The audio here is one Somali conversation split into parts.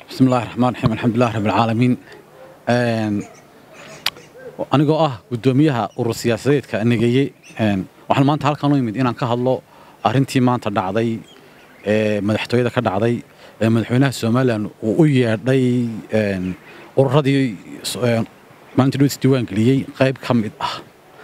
bismi illahi raxmaan raxiim alxamdulilah rabbi alcaalamiin anigoo ah guddoomiyaha urur siyaasadeedka negeeye waxaan maanta halkan u imid inaan ka hadlo arrintii maanta dhacday ee madaxtooyada ka dhacday ee madaxweynaha somalilan uu u yeedhay ururadii maalinta dhowis diiwaan geliyey qayb ka mid ah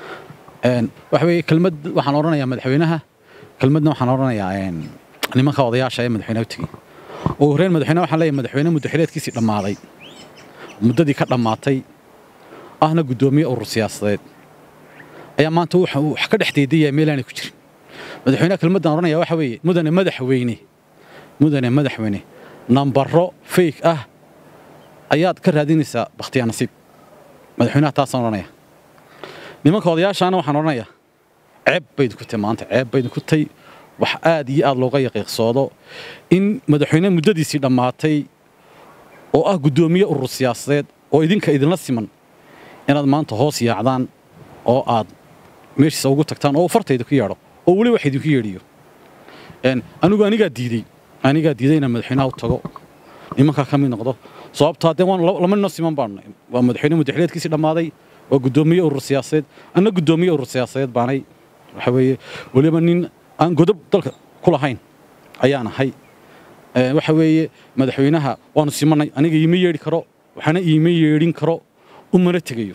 waxa weeye kelmad waxaan odhanayaa madaxweynaha kelmadna waxaan odhanayaa nimanka odayaasha ee madaxweynaha u tegey ugu horreyn madaxweyne waxaan leeyahay madaxweyne muddaxileedkiisii dhammaaday muddadii ka dhammaatay ahna guddoomiye urur siyaasadeed ayaa maanta wax ka dhex deedaya meelaanay ku jirin madaxweynaha kelmaddan odhanaya waxa weeye mudane madaxweyne mudane madaxweyne nambaro fayk ah ayaad ka raadinaysaa bakhtiyaa nasiib madaxweynaha taasaan odhanaya nimanka odayaashaana waxaan odhanayaa ceeb baydin ku tay maanta ceeb baydin ku tay wax aad iyo aad looga yaqiiqsoodo in madaxweyne muddadiisii dhammaatay oo ah guddoomiye urur siyaasadeed oo idinka idinla siman inaad maanta hoos yaacdaan oo aad meeshiisa ugu tagtaan oo farta idinku yeedho oo weli wax idinku yeedhiyo anigu anigaa diidey anigaa diiday inaan madaxweynaha u tago nimankaa ka mid noqdo sababtaa dee waan lama nino siman baanay waa madaxweyne muddaxileedkiisii dhammaaday waa guddoomiye urur siyaasadeed anna guddoomiye urur siyaasadeed baanay waxa weeye weliba nin aan godob dalka ku lahayn ayaan ahay waxa weeye madaxweynaha waanu simanay aniga iima yeedhi karo waxaana iima yeedhin karo umana tegayo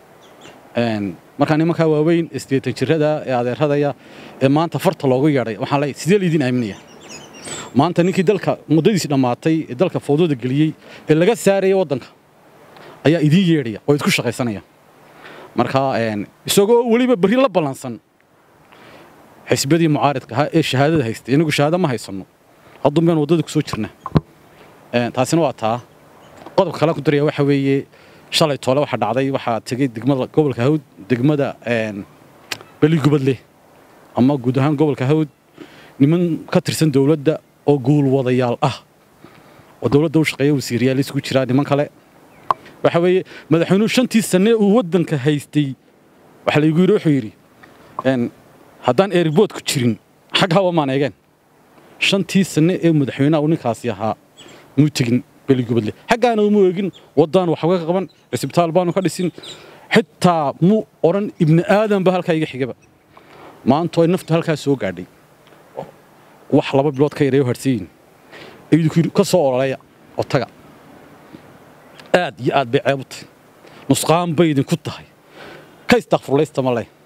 markaa nimankaa waaweyn isdeetan jirada ee adeeradaya ee maanta farta loogu yeedhay waxaan leeyahay sidee laydin aaminaya maanta ninkii dalka muddadiisi dhammaatay ee dalka fowdada geliyey ee laga saaraya waddanka ayaa idiin yeedhaya oo idku shaqaysanaya markaa isagoo weliba berri la ballansan xisbiyadii mucaaridka ahaa ee shahaadada haystay inagu shahaado ma haysanno haddun baynu waddada ku soo jirna taasina waa taa qodobka kale ku daraya waxa weeye shalay toole waxaa dhacday waxaa tegey degmada gobolka hawd degmada beligubadle ama guud ahaan gobolka hawd niman ka tirsan dowladda oo guulwadayaal ah oo dowladda u shaqeeya wasiiriyaal isugu jiraa niman kale waxa weeye madaxweynuhu shantii sanne uu waddanka haystay waxaa laygu yidhi wuxuu yidhi haddaan eeribood ku jirin xaggaaba maan eegeen shantii sanne ee madaxweynaha uu ninkaasi ahaa muu tegin beligubadle xaggaana uma eegin waddaan wax uga qaban cisbitaal baanu ka dhisin xitaa muu odhan ibni aadanba halkaa iga xigaba maanta ay naftu halkaa soo gaadhay wax laba bilood ka yareeyo harsiyin idinku yidhi ka soo ololeeya oo taga aad iyo aad bay ceeb u tahay nusqaan bay idinku tahay ka istakfurlaysta ma leh